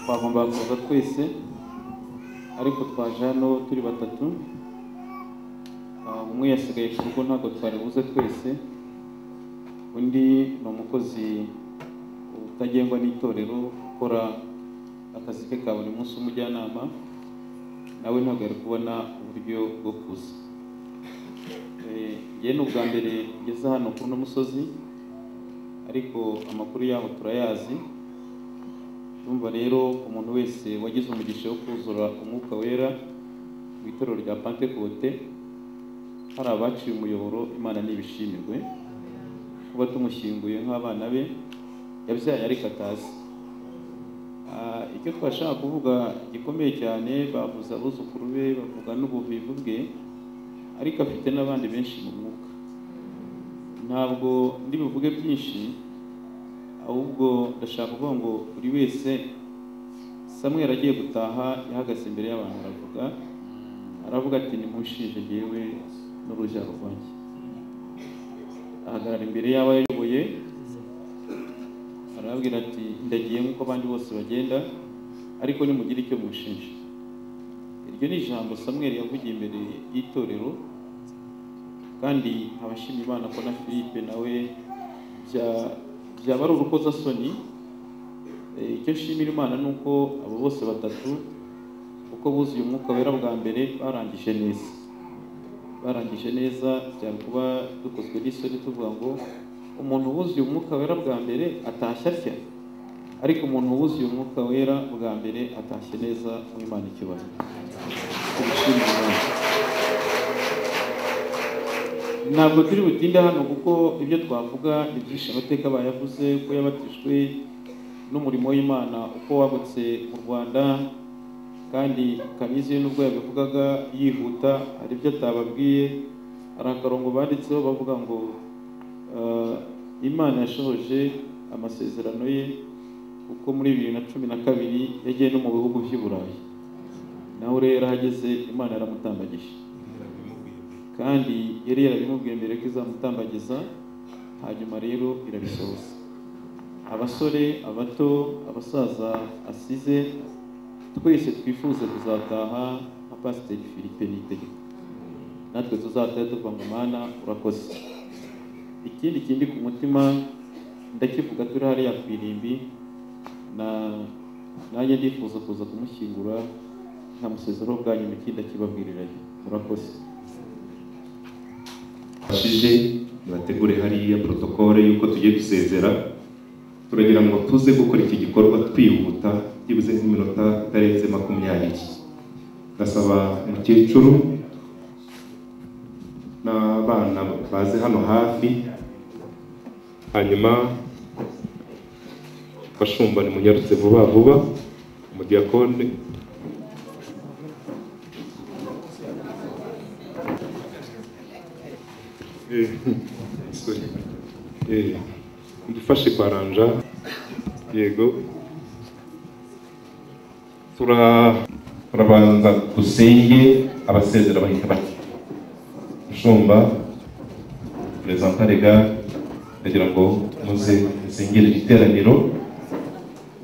twagombaga kuza twese ariko twaje hano turi batatu umwe yasigaye ku rugo ntabwo twari buze twese undi ni umukozi utagengwa n'itorero ukora akazi ke ka buri munsi umujyanama nawe ntabwo yari kubona uburyo bwo kuza njye ni ubwa mbere ngeze hano kuri uno musozi ariko amakuru yabo turayazi urumva rero umuntu wese wagize umugisha wo kuzura umwuka wera mu itorero rya pantekote hari abaciye umuyoboro imana n'ibishimirwe kuba tumushyinguye nk'abana be yabyaye ariko atazi icyo twashaka kuvuga gikomeye cyane bavuze abuzukuru be bavuga n'ubuvivu bwe ariko afite n'abandi benshi mu mwuka ntabwo ndibuvuge byinshi ahubwo ndashaka kuvuga ngo buri wese samweri agiye gutaha yahagaze imbere y'abantu aravuga aravuga ati nimushinje ngewe n'urubyaro rwanjye ahagarara imbere y'abo yayoboye arababwira ati ndagiye nk'uko abandi bose bagenda ariko nimugire icyo mushinja iryo ni ijambo samweri yavugiye imbere y'itorero kandi abashimye imana ko na philippe nawe byaba ari urukozasoni icyo nshimira imana ni uko abo bose batatu uko buzuye umwuka wera bwa mbere barangije neza barangije neza byari kuba dukozwe n'isoni tuvuga ngo umuntu wuzuye umwuka wera bwa mbere atashya atya ariko umuntu wuzuye umwuka wera bwa mbere atashye neza mu imana ikibazo ntabwo turi butinde hano kuko ibyo twavuga ibyishe amateka bayavuze ko yabatijwe n'umurimo w'imana uko wagutse mu rwanda kandi kamizi nubwo yabivugaga yihuta hari ibyo atababwiye hari akarongo banditseho bavuga ngo imana yashohoje amasezerano ye kuko muri bibiri na cumi na kabiri yagiye no mu bihugu by'i burayi nawe rero ahageze imana yaramutambagije kandi yari yarabimubwiye mbere ko izamutambagiza hanyuma rero irabisohoza abasore abato abasaza asize twese twifuza kuzataha nka pasiteri philippe nitegeko natwe tuzataha tuvuga ngo mana urakoze ikindi kindi ku mutima ndakivuga turi hariya ku irimbi na nanjye ndifuza kuza kumushyingura nkamusezero bwa nyuma ikindi akibabwirirayo murakoze bashije nibategure hariya protokole y'uko tugiye gusezera turagira ngo tuze gukora iki gikorwa twihuta byibuze nk'iminota itarenze makumyabiri ndasaba umukecuru n'abana baze hano hafi hanyuma bashumbane munyarutse vuba vuba umudiyakone dufashe kwaranja yego turabanza dusenge abasezera bahita bati mushumba perezida rega ndagira ngo muze musengere iteraniro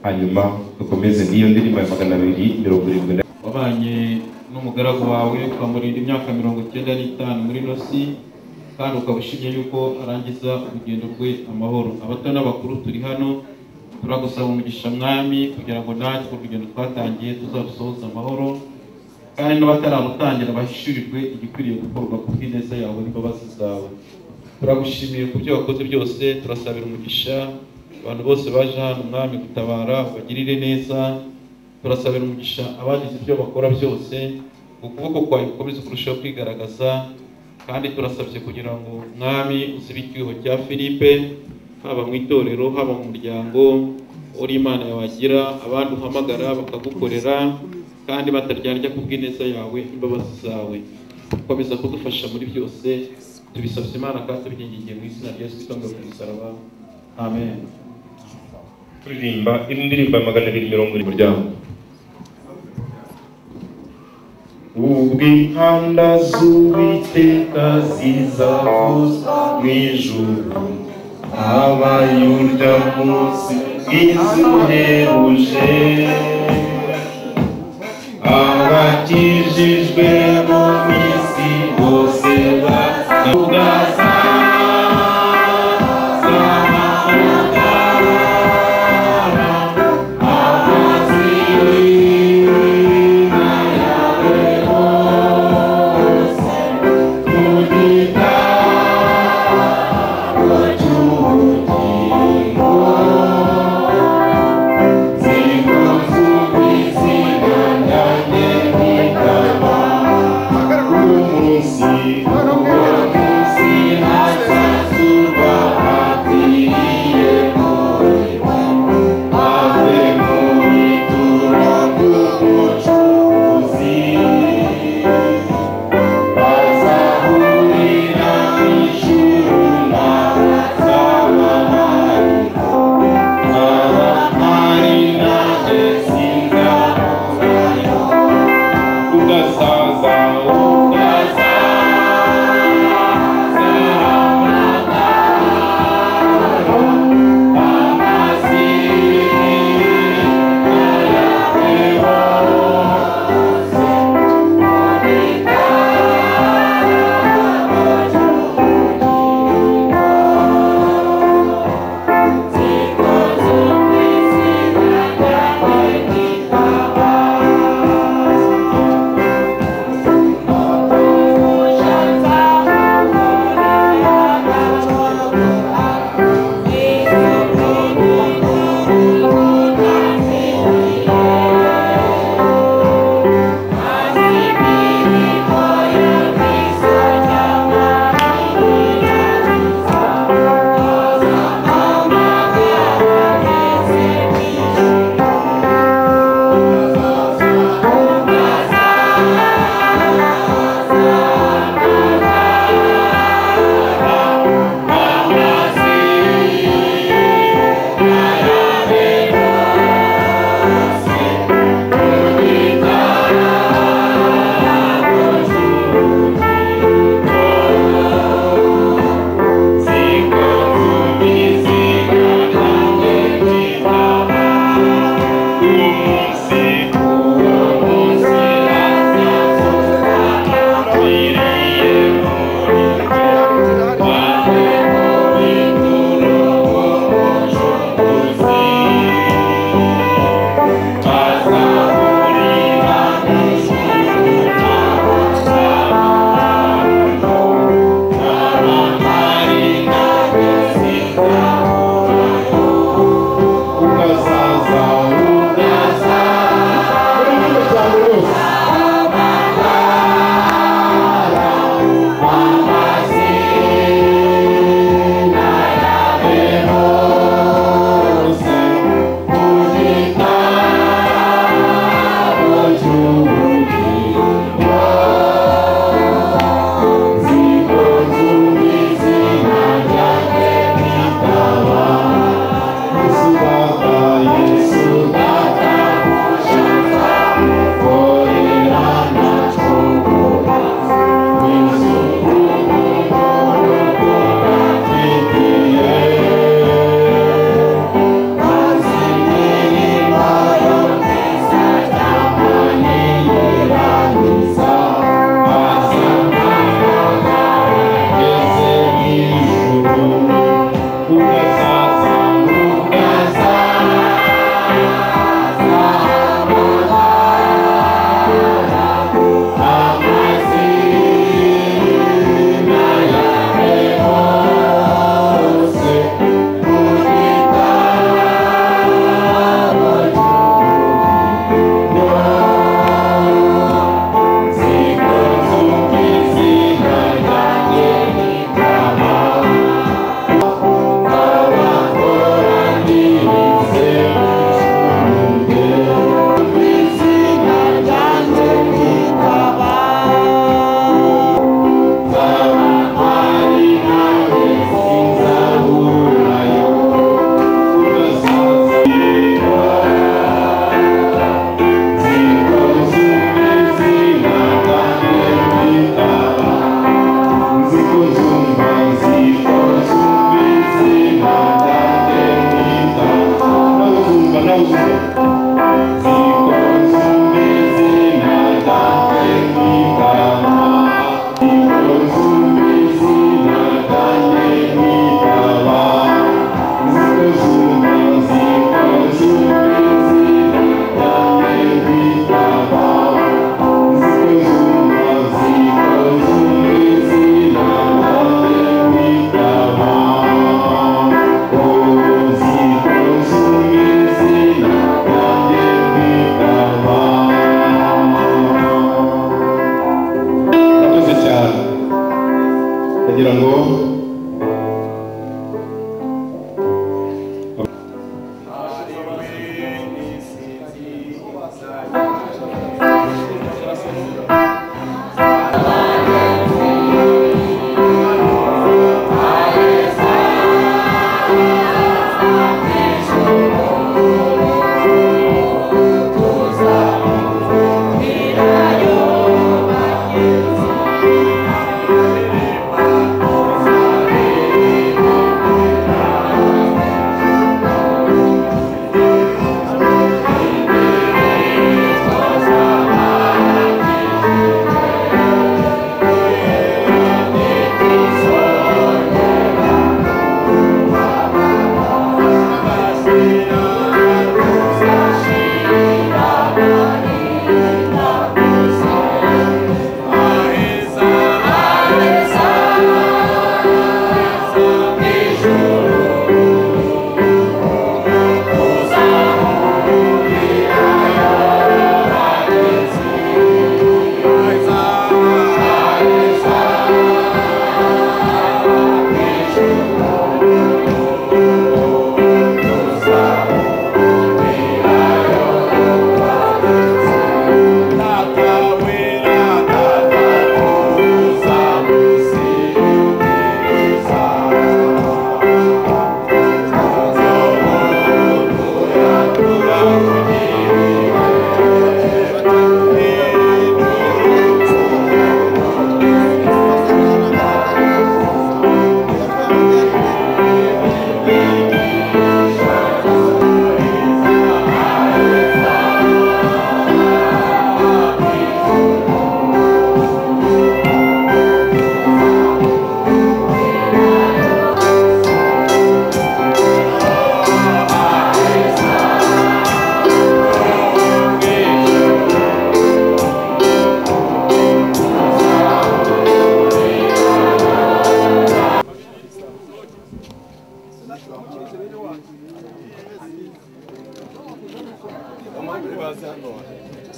hanyuma dukomeze n'iyo ndirimbo ya magana abiri mirongo irindwi wabanye n'umugaragu wawe ukamurinda imyaka mirongo icyenda n'itanu muri nosi kandi ukaba ushimye yuko arangiza urugendo rwe amahoro abato n'abakuru turi hano turagusaba umugisha mwami kugira ngo natwe urugendo twatangiye tuzarusohoze amahoro kandi n'abatararutangira bahishurirwe igikwiriye gukorwa ku bw'ineza yawe n'imbabazi zawe turagushimiye ku byo wakoze byose turasabira umugisha abantu bose baje hano umwami gutabara bagirire neza turasabira umugisha abagize ibyo bakora byose ukuboko kwawe gukomeze kurushaho kwigaragaza kandi turasabye kugira ngo mwami uzibe icyuho cya philippe haba mu itorero haba mu muryango uri imana yawagira abandi uhamagara bakagukorera kandi bataryarya ku bw'ineza yawe imbabazi zawe komeza kudufasha muri byose tubisabye imana kandi tubingingiye mu izina rya yesu itonga ku musaraba amen kuririmba indirimbo ya magana abiri mirongo irindwi umuryango ubwo inkanda z'uwiteka zizavuza mu ijuru habaye urya munsi bwiza uheruje bakijijwe mu minsi bose bavuga Thank you.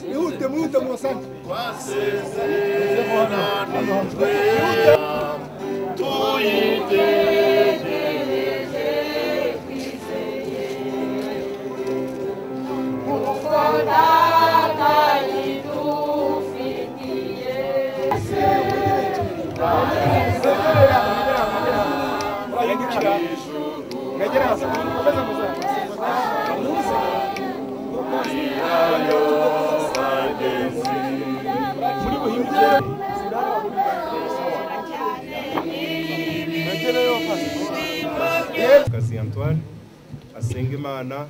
mwihute mwihute mubasange kazi Antoine asenge imana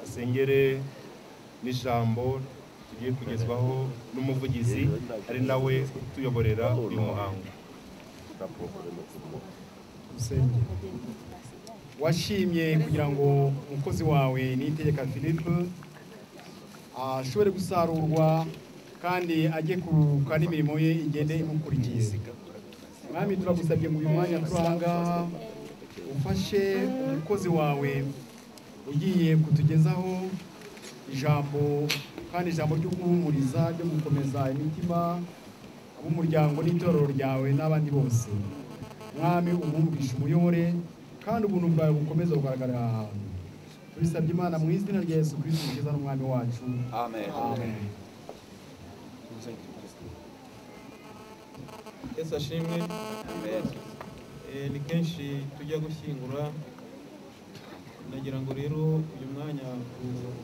asengere n'ijambo tugiye kugezwaho n'umuvugizi ari nawe utuyoborera uyu muhango washimye kugira ngo umukozi wawe niyitegeka philippe ashobore gusarurwa kandi ajye kuruhuka n'imirimo ye igende imukurikiye mwami turagusabye mu uyu mwanya turi aha ngaha ufashe umukozi wawe ugiye kutugezaho ijambo kandi ijambo ryo guhumuriza ryo gukomeza imitima ab'umuryango n'itorero ryawe n'abandi bose mwami umwumvishe umuyobore kandi ubuntu bwawe bukomeza kugaragarira aha hantu tubisabye imana mu izina rya yesu kirisiti ukiza n'umwami wacu Amen. amen yesu ashimwe Eh, ni kenshi tujya gushyingura nagira ngo rero uyu mwanya u-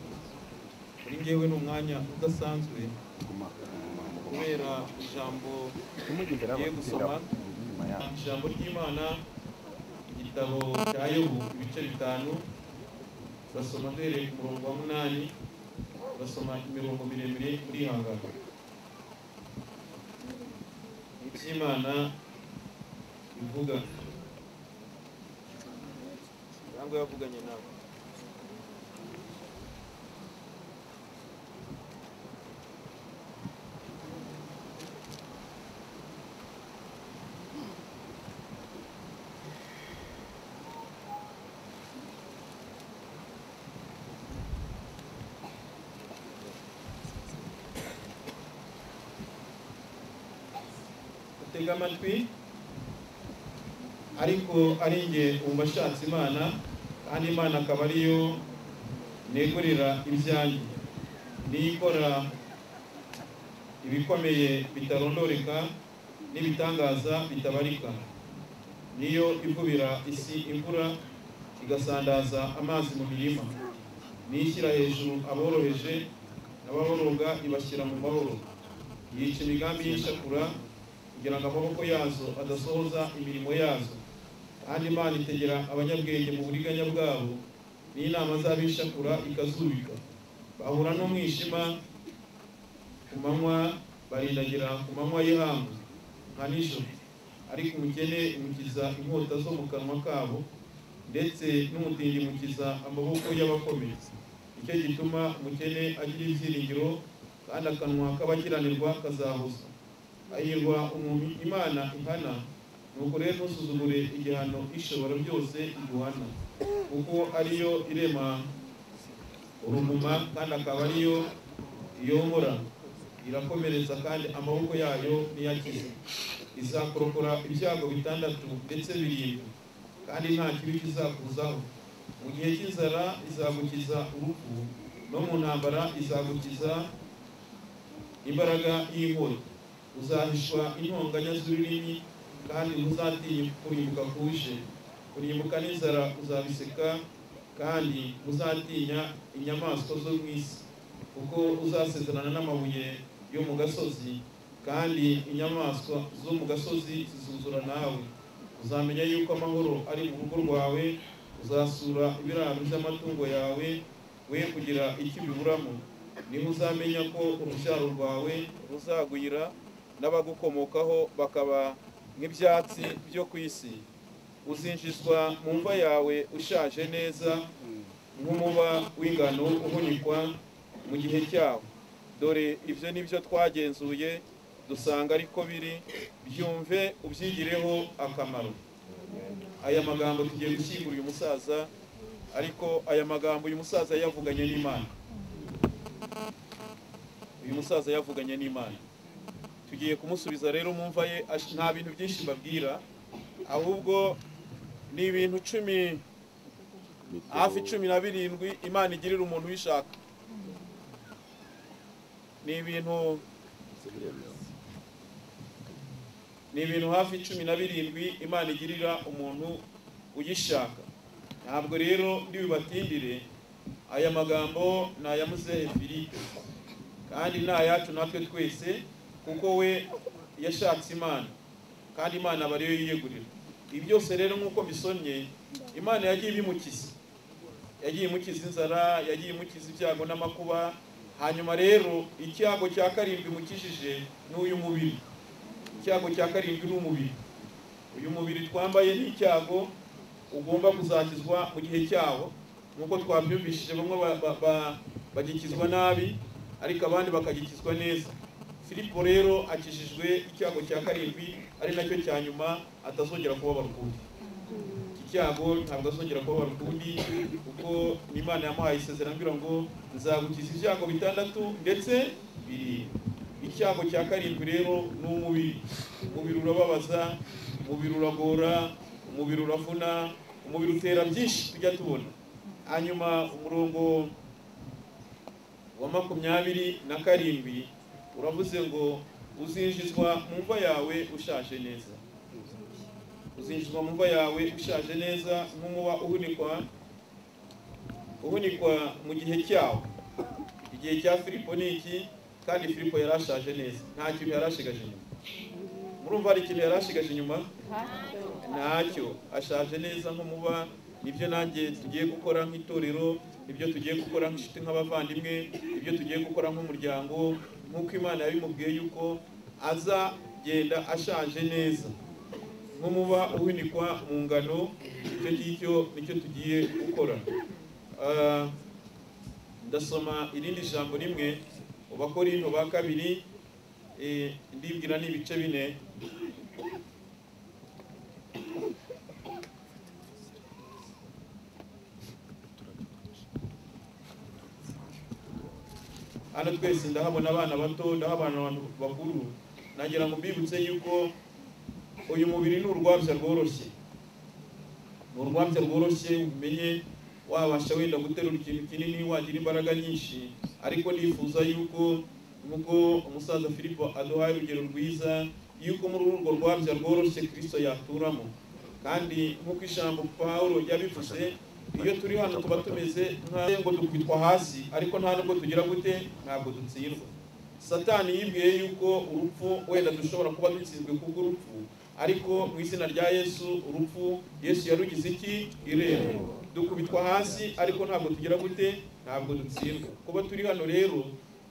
kuri ngewe ni umwanya udasanzwe kubera ijambo tugiye gusoma ijambo ry'imana igitabo cya yobu ibice bitanu basoma duhereye ku murongo wa munani basoma imirongo miremire urihangana iby'imana bivuga ntabwo yavuganye nawe utega amatwi ariko ari njye wumva ashatse imana kandi imana akaba ariyo negurira ibyanjye niyo ikora ibikomeye bitarondoreka n'ibitangaza bitabarika niyo igubira isi imvura igasandaza amazi mu mirima niyo ishyira hejuru aboroheje n'ababoroga ibashyira mu mahoro yica imigambi y'ishakura kugira ngo amaboko yazo adasohoza imirimo yazo kandi imana itegera abanyabwenge mu buriganya bwabo n'inama z'abishakura ikazubika bahura n'umwijima ku manywa barindagira ku manywa y'ihangu nka nijoro ariko umukene umukiza inkota zo mu kanwa kabo ndetse n'umutindi mukiza amaboko y'abakomeye nicyo gituma umukene agira ibyiringiro kandi akanwa k'abakiranirwa kazahuza ayirwa umuntu imana ihana nuko rero ntusuzugure igihano ishobora byose iguhana kuko ariyo irema urumuma kandi akaba ariyo yomora irakomereza kandi amaboko yayo niyakize izakorokora ibyago bitandatu ndetse birindwi kandi nta kibi kizakuzaho mu gihe cy'inzara izagukiza urupfu no mu ntambara izagukiza imbaraga y'inkota uzahishwa intonganya z'ururimi kandi ntuzatinya kurimbuka kuje kurimbuka n'inzara uzabiseka kandi ntuzatinya inyamaswa zo mu isi kuko uzasezerana n'amabuye yo mu gasozi kandi inyamaswa zo mu gasozi zizuzura nawe uzamenya yuko amahoro ari mu rugo rwawe uzasura ibiraro by'amatungo yawe we kugira icyo ubiburamo niho uzamenya ko urubyaro rwawe ruzagwira n'abagukomokaho bakaba nk'ibyatsi byo ku isi uzinjizwa mu mva yawe ushaje neza nk'umuba w'ingano uhunikwa mu gihe cyawo dore ibyo ni byo twagenzuye dusanga ariko biri byumve ubyigireho akamaro aya magambo tugiye gushyingura uyu musaza ariko aya magambo uyu musaza yayavuganye n'imana uyu musaza yavuganye n'imana tugiye kumusubiza rero mu mva ye ash- nta bintu byinshi mbabwira ahubwo ni ibintu cumi hafi cumi na birindwi imana igirira umuntu ubishaka ni ibintu ni ibintu hafi cumi na birindwi imana igirira umuntu uyishaka ntabwo rero ndibibatindire aya magambo ni aya muzehe philippe kandi ni ayacu natwe twese kuko we yashatse imana kandi imana aba ariyo yiyegurira ibi byose rero nk'uko bisomye imana yagiye ibimukiza yagiye imukiza inzara yagiye imukiza ibyago n'amakuba hanyuma rero icyago cya karindwi imukijije ni uyu mubiri icyago cya karindwi ni umubiri uyu mubiri twambaye ni icyago ugomba kuzakizwa mu gihe cyawo nk'uko twabyumvishije bamwe ba- ba- ba- bagikizwa nabi ariko abandi bakagikizwa neza filipo rero akijijwe icyago cya karindwi ari nacyo cya nyuma atazongera kubabara ukundi iki cyago ntabwo azongera kubabara ukundi kuko ni imana yamuhaye isezerano ambwira ngo nzagukiza ibyago bitandatu ndetse birindwi icyago cya karindwi rero ni umubiri umubiri urababaza umubiri uragora umubiri uravuna umubiri utera byinshi tujya tubona hanyuma umurongo wa makumyabiri na karindwi uravuze ngo uzinjizwa mu mva yawe ushaje neza uzinjizwa mu mva yawe ushaje neza nk'umuba uhunikwa uhunikwa mu gihe cyawo igihe cya filipo ni iki kandi filipo yari ashaje neza nta kintu yari ashigaje inyuma murumva hari ikintu yari ashigaje inyuma ntacyo ashaje neza nk'umuba nibyo nanjye tugiye gukora nk'itorero nibyo tugiye gukora nk'inshuti nk'abavandimwe nibyo tugiye gukora nk'umuryango nk'uko imana yabimubwiye yuko azagenda ashaje neza nk'umuba uhunikwa mu ngano icyo ngicyo nicyo tugiye gukora Ah, ndasoma irindi jambo rimwe mu bakorinto ba kabiri eh, ndibwira ni ibice bine hano twese ndahabona abana bato ndahabona abantu bakuru nagira ngo mbibutse yuko uyu mubiri ni urwabya rworoshye ni urwabya rworoshye umenye wabasha wenda guterura ikintu kinini wagira imbaraga nyinshi ariko nifuza yuko nk'uko umusaza filipo aduhaye urugero rwiza yuko muri urwo rwabya rworoshye kirisito yaturamo kandi nk'uko ijambo pawulo yabivuze iyo turi hano tuba tumeze nk'aho ngo dukubitwa hasi ariko nta nubwo tugira gute ntabwo dutsindwa satani yibwiye yuko urupfu wenda dushobora kuba dutsinzwe kubw'urupfu ariko mu izina rya yesu urupfu yesu yarugize iki irembo dukubitwa hasi ariko ntabwo tugira gute ntabwo dutsindwa kuba turi hano rero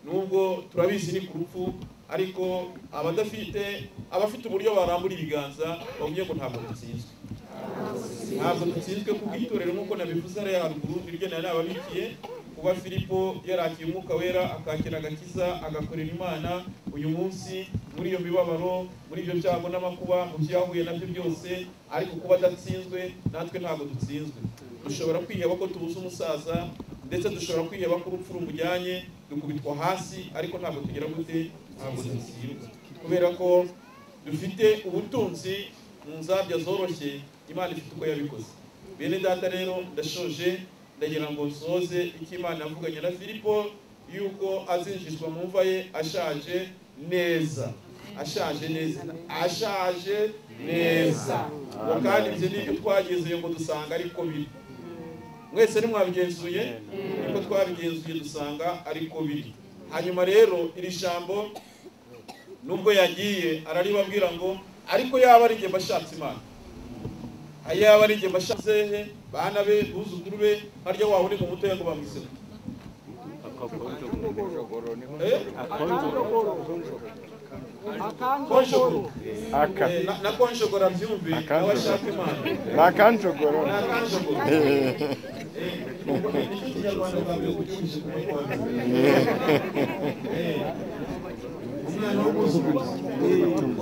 nubwo turabizi ni ku rupfu ariko abadafite abafite uburyo barambura ibiganza bavuye ngo ntabwo dutsinzwe ntabwo dutsinzwe ku bw'itorero nk'uko nabivuze ariya haruguru iryo nari nababikiye kuba filipo yarakiye umwuka wera akakira agakiza agakorera imana uyu munsi muri iyo mibabaro muri ibyo byago n'amakuba mu byo yahuye nabyo byose ariko kuba adatsinzwe natwe ntabwo dutsinzwe dushobora kwiheba ko tubuze umusaza ndetse dushobora kwiheba ko urupfu rumujyanye dukubitwa hasi ariko ntabwo tugira gute ntabwo dutsindwa kubera ko dufite ubutunzi mu nzabya zoroshye imana ifite uko yabikoze bene data rero ndashoje ndagira ngo nsoze icyo imana yavuganye na filipo yuko azinjizwa mu mva ye ashaje neza ashaje neza ashaje neza ngo kandi ibyo ni ibyo twageze ngo dusanga ariko biri mwese ntimwabigenzuye niko twabigenzuye dusanga ariko biri hanyuma rero iri jambo nubwo yagiye araribabwira ngo ariko yaba ari njye mbashatse imana ayaba ari njye mbashatse hehe bana be buzukuru be harya waba uri mu mutoya ngo bamwise gute? Eh? Konjogoro. Eh, na- na konjogora byumve nawe ashaka imana nakanjogoro Ni akanjogoro. umwana w'umwuzukuru